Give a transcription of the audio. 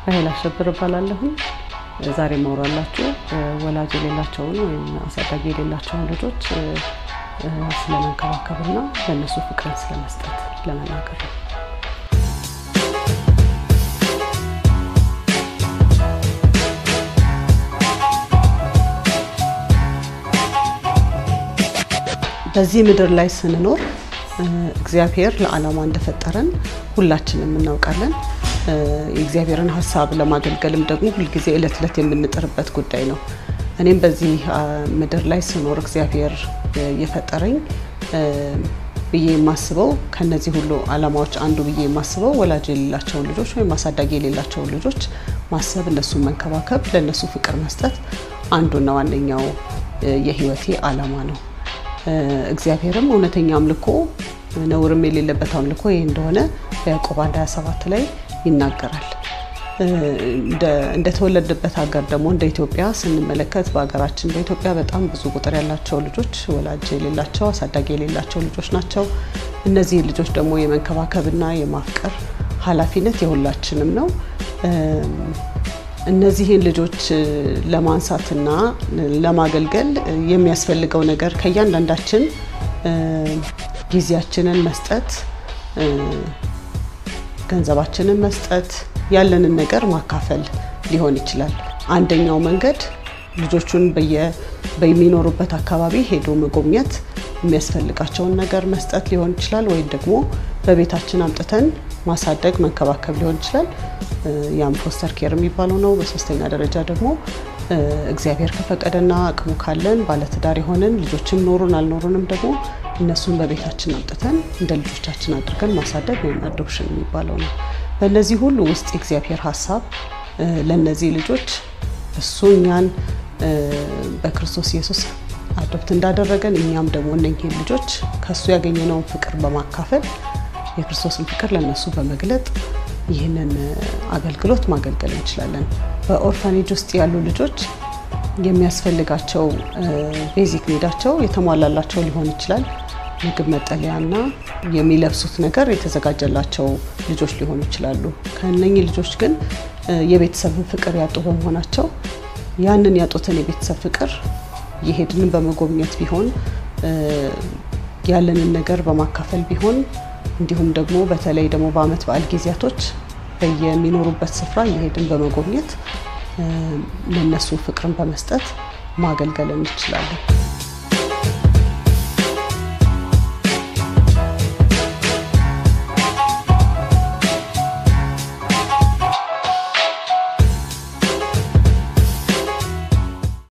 ራሄል አሸብር እባላለሁኝ። ዛሬ ማውራላችሁ ወላጅ የሌላቸውን ወይም አሳዳጊ የሌላቸውን ልጆች ስለመንከባከብና ለእነሱ ፍቅርን ስለመስጠት ለመናገር ነው። በዚህ ምድር ላይ ስንኖር እግዚአብሔር ለዓላማ እንደፈጠረን ሁላችንም እናውቃለን። የእግዚአብሔርን ሀሳብ ለማገልገልም ደግሞ ሁልጊዜ እለት እለት የምንጥርበት ጉዳይ ነው። እኔም በዚህ ምድር ላይ ስኖር እግዚአብሔር የፈጠረኝ ብዬ የማስበው ከነዚህ ሁሉ ዓላማዎች አንዱ ብዬ የማስበው ወላጅ የሌላቸውን ልጆች ወይም አሳዳጊ የሌላቸውን ልጆች ማሰብ፣ እነሱን መንከባከብ፣ ለእነሱ ፍቅር መስጠት አንዱና ዋነኛው የህይወቴ ዓላማ ነው። እግዚአብሔርም እውነተኛ አምልኮ ነውርም የሌለበት አምልኮ ይህ እንደሆነ በያዕቆብ 1 27 ላይ ይናገራል። እንደተወለደበት ሀገር ደግሞ እንደ ኢትዮጵያ ስንመለከት በሀገራችን በኢትዮጵያ በጣም ብዙ ቁጥር ያላቸው ልጆች ወላጅ የሌላቸው አሳዳጊ የሌላቸው ልጆች ናቸው። እነዚህ ልጆች ደግሞ የመንከባከብና የማፍቀር ኃላፊነት የሁላችንም ነው። እነዚህን ልጆች ለማንሳትና ለማገልገል የሚያስፈልገው ነገር ከእያንዳንዳችን ጊዜያችንን መስጠት፣ ገንዘባችንን መስጠት፣ ያለንን ነገር ማካፈል ሊሆን ይችላል። አንደኛው መንገድ ልጆቹን በሚኖሩበት አካባቢ ሄዶ መጎብኘት፣ የሚያስፈልጋቸውን ነገር መስጠት ሊሆን ይችላል። ወይም ደግሞ በቤታችን አምጥተን ማሳደግ መንከባከብ ሊሆን ይችላል። ያም ፎስተር ኬር የሚባለው ነው። በሶስተኛ ደረጃ ደግሞ እግዚአብሔር ከፈቀደና አቅሙ ካለን ባለትዳር የሆንን ልጆችም ኖሩን አልኖሩንም ደግሞ እነሱን በቤታችን አምጥተን እንደ ልጆቻችን አድርገን ማሳደግ ወይም አዶፕሽን የሚባለው ነው። በእነዚህ ሁሉ ውስጥ የእግዚአብሔር ሀሳብ ለእነዚህ ልጆች እሱ እኛን በክርስቶስ ኢየሱስ አዶፕት እንዳደረገን እኛም ደግሞ እነኝህን ልጆች ከእሱ ያገኘነውን ፍቅር በማካፈል የክርስቶስን ፍቅር ለእነሱ በመግለጥ ይህንን አገልግሎት ማገልገል እንችላለን። በኦርፋኔጅ ውስጥ ያሉ ልጆች የሚያስፈልጋቸው ቤዚክ ኒዳቸው የተሟላላቸው ሊሆን ይችላል። ምግብ፣ መጠለያና የሚለብሱት ነገር የተዘጋጀላቸው ልጆች ሊሆኑ ይችላሉ። ከእነኚህ ልጆች ግን የቤተሰብን ፍቅር ያጡ በመሆናቸው ያንን ያጡትን የቤተሰብ ፍቅር የሄድንን በመጎብኘት ቢሆን ያለንን ነገር በማካፈል ቢሆን እንዲሁም ደግሞ በተለይ ደግሞ በዓመት በዓል ጊዜያቶች በየሚኖሩበት ስፍራ እየሄድን በመጎብኘት ለነሱ ፍቅርን በመስጠት ማገልገል እንችላለን።